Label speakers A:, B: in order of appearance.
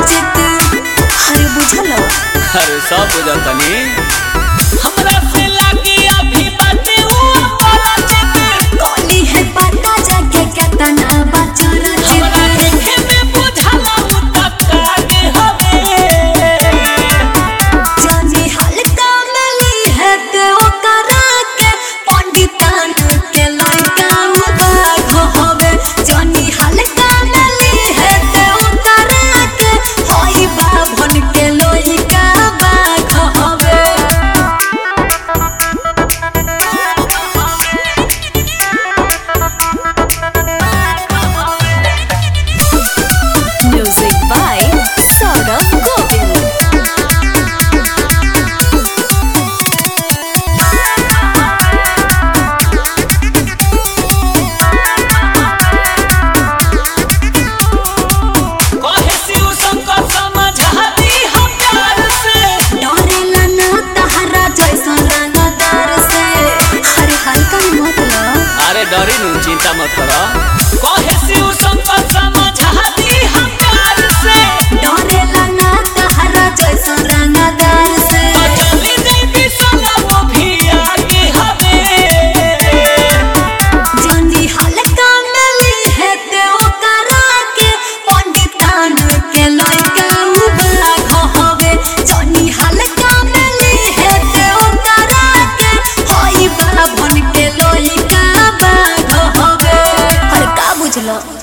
A: चित अरे बुझल
B: अरे सब बुझतनी हमरा से लागे अभी बाटे ऊ अपराजित
A: कली है पता जगे केतना बचर
B: हमरा
A: चित
B: देखे में बुझाला ऊ तकागे हवे
A: जानी हल्का मिली है ते ओकरा के पंडितान के लड़का बाघ होवे जानी हल्का मिली है ते ओकरा के होई बाभन के लड़का बाघ होवे Music by Saurabh Govind.
B: कहे शिव शंकर समझाती हम प्यार से
A: डरेला ना तहरा जैसन रंगदार से अरे हल्का मत लो
B: अरे डरी नु चिंता मत करो कहे शिव शंकर समझाती हम प्यार से
A: डरेला ना तहरा जैसन रंगदार से
B: चली देवी सला वो भी आगे हवे
A: जानी हल्का मिली है ते ओकरा के पंडितान के लड़का बाघ होवे जानी हल्का मिली है ते ओकरा के होई बाभन के लड़का बाघ होवे अरे का बुझलो